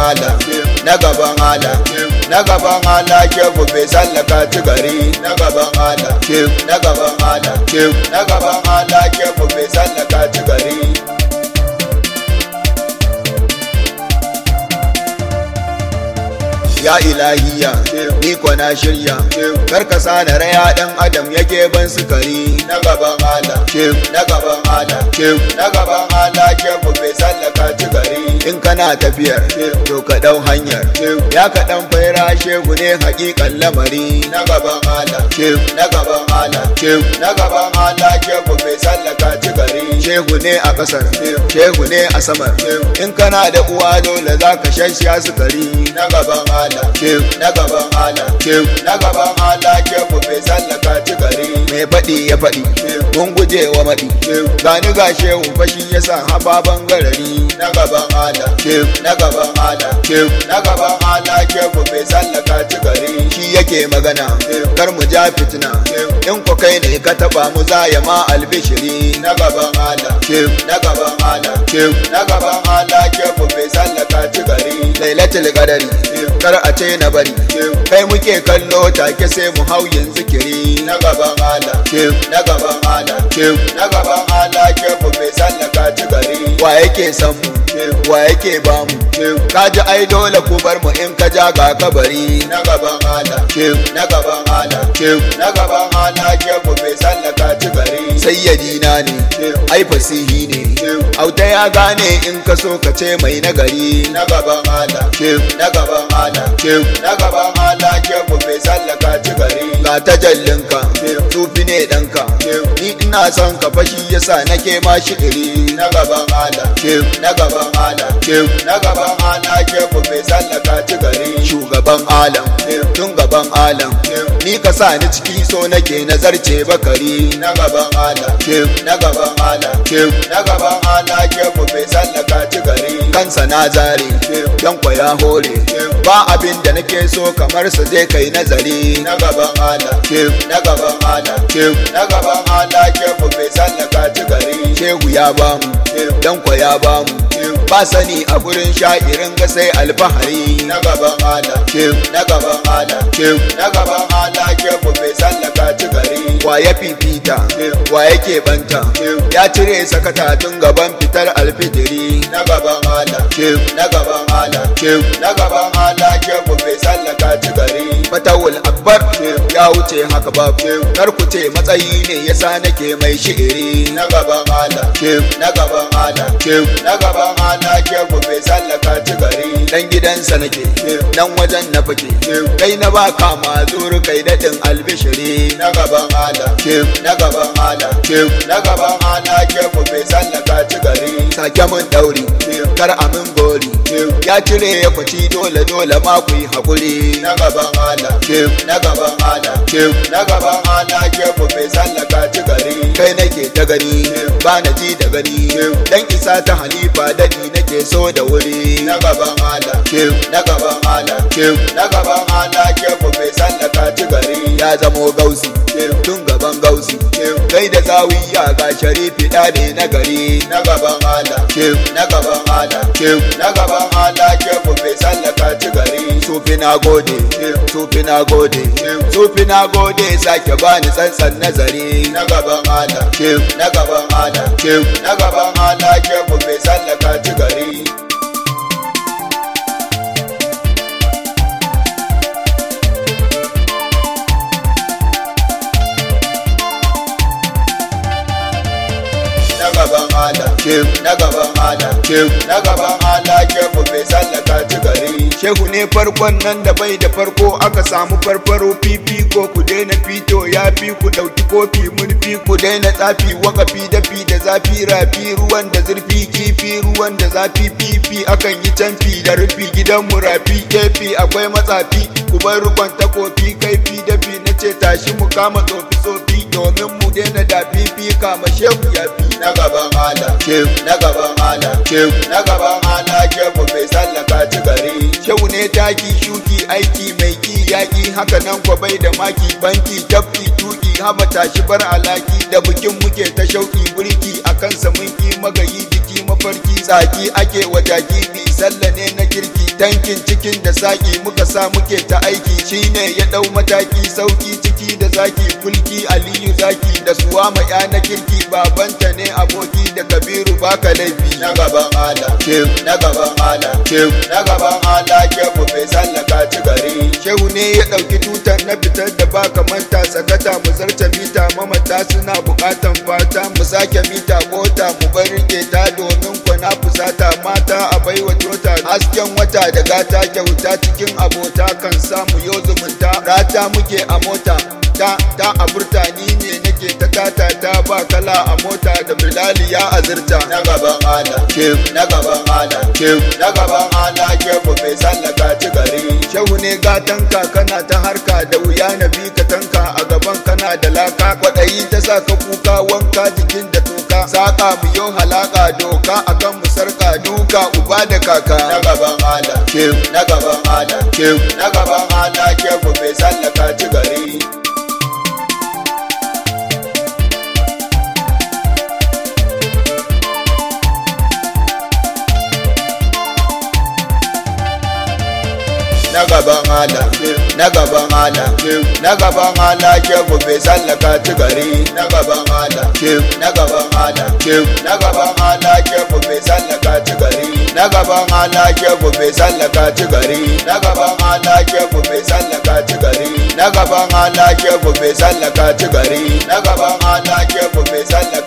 ala na gaban ala na gaban ala shehu bai sallaka ci gari na gaban ala na gaban ala na gaban ala shehu bai sallaka ci gari ya ilahiya ni ko na shirya kar ka sa na raya dan adam yake ban sukari na gaban ala na gaban ala na gaban ala ke ku bai sallaka ci gari in kana tafiyar to ka dau hanyar ya ka dan faira shegu ne hakikan lamari na gaban ala na gaban ala na gaban ala ke ku bai sallaka ci gari shehu ne a kasar shehu ne a samar in kana da uwa dole za ka shashiya sukari na gaban ala ala na gaban ala na gaban ala ke ku bai sallaka ci gari mai faɗi ya faɗi mun guje wa maɗi gani ga shehu fashi ya sa hababan garari na gaban ala na gaban ala na gaban ala ke ku bai sallaka ci gari shi yake magana kar mu ja fitina in ku kai ne ka taba mu za ya ma albishiri na gaban ala na gaban ala na gaban ala ke ku bai sallaka ci gari lailatul qadari kar a ce na bari kai muke kallo take sai mu hau yin zikiri na gaban ala na gaban ala na gaban ala ke ku bai sallaka ci gari wa yake san mu wa yake ba mu ka ji ai dole ku bar mu in ka ja ga kabari na gaban ala na gaban ala na gaban ala ke ku bai sallaka ci gari sayyadina ne ai fasihi ne auta ya gane in ka so ka ce mai nagari na gaban ala na gaban ala na gaban ala ke ku bai sallaka ci gari ga tajallinka tufi ne ɗanka ni ina son ka fashi yasa nake ma shi'iri na gaban ala na gaban ala na gaban ala ke ku bai sallaka ci gari shugaban alam tun gaban alam ni ka sa ni ciki so nake nazarce bakari na gaban ala na gaban ala na gaban ala ke ku bai sallaka ci gari kansa na zare yankwa ya hore ba abin da nake so kamar sa zai kai nazari na gaban ala na gaban ala na gaban ala ke ku bai sallaka ci gari shehu ya bamu yankwa ya bamu ba sani a gurin sha'irin ga sai alfahari na gaban ala na gaban ala na gaban ala ke ku bai sallaka ci gari wa ya fifita wa yake banta ya cire sakata tun gaban fitar alfijiri na gaban ala na gaban ala na gaban ala ke ku bai sallaka ci gari fatawul akbar ya wuce haka ba kar ku ce matsayi ne yasa nake mai shi'iri na gaban ala na gaban ala na gaban ala ke ku bai sallaka ci gari dan gidansa nake nan wajen na fake kai na ba kama zuru kai dadin albishiri na gaban ala na gaban ala na gaban ala ke ku bai sallaka ci gari sake mun dauri kar amin gori ya cire ya kwaci dole dole ma ku yi hakuri na gaban ala na gaban ala na gaban ala ke ku bai sallaka ci gari kai nake ta gani ba na ji da gani dan isa ta halifa dadi nake so da wuri na gaban ala na gaban ala na gaban ala ke ku bai sallaka ci gari ya zamo gausi tun gaban gausi kai da zawiya ga sharifi ne na gari na gaban ala na gaban ala na gaban ala ke ku bai sallaka ci gari sufi na gode sufi na gode sufi na gode sake bani tsantsan nazari na gaban ala na gaban ala na gaban ala ke ku bai sallaka ci gari gaban ala na gaban ala na gaban ala ke ku bai sallaka ci gari shehu ne farkon nan da bai da farko aka samu farfaro fifi ko ku daina fito ya fi ku dauki kofi murfi ku daina tsafi wakafi dafi da zafi rafi ruwan da zurfi kifi ruwan da zafi fifi akan yi canfi da rufi gidan mu rafi kefi akwai matsafi ku bar rukon takofi kaifi dafi na ce tashi mu kama tsofi tsofi domin mu daina da fifi kama shehu ya fi na gaban ala na gaban ala na gaban ala ke ku bai sallaka ci gari shehu ne taki shuki aiki mai ki yaki haka nan kwa bai da maki banki tafi tuki haba tashi bar alaki da bikin muke ta shauki burki a kansa mun ki magayi jiki mafarki tsaki ake wa jaki bi sallah ne na kirki tankin cikin da saki muka sa muke ta aiki shine ya dau mataki sauki ciki da zaki kulki aliyu zaki da suwama ya na kirki babanta ne aboki da kabiru baka laifi na gaban ala shehu na gaban ala shehu na gaban ala shehu bai sallaka ci gari shehu ne ya dauki tutar na fitar da baka manta sakata mu zarce mita mamata suna bukatan fata mu sake mita mota mu bar rike ta domin kwana fusata mata a baiwa tota hasken wata da gata kyauta cikin abota kan samu yo zumunta rata muke a mota ta ta a burtani ne nake ta tata ta ba kala a mota da bilali ya azurta na gaban ala shehu na gaban ala shehu na gaban ala shehu bai sallaka ci gari shehu ne gatan kana ta harka da wuya na bi ka tanka a gaban kana da laka kwaɗayi ta sa ka kuka wanka jikin da toka saka mu yau halaka doka akan mu sarka duka uba da kaka na gaban ala shehu na gaban ala shehu na gaban ala shehu bai sallaka ci gari na gaban ala na gaban ala na gaban ala shehu bai sallaka ci gari na gaban ala na gaban ala na gaban ala shehu bai sallaka ci gari na gaban ala shehu bai sallaka ci gari na gaban ala shehu bai sallaka ci gari na gaban ala shehu bai sallaka ci gari na gaban ala shehu bai sallaka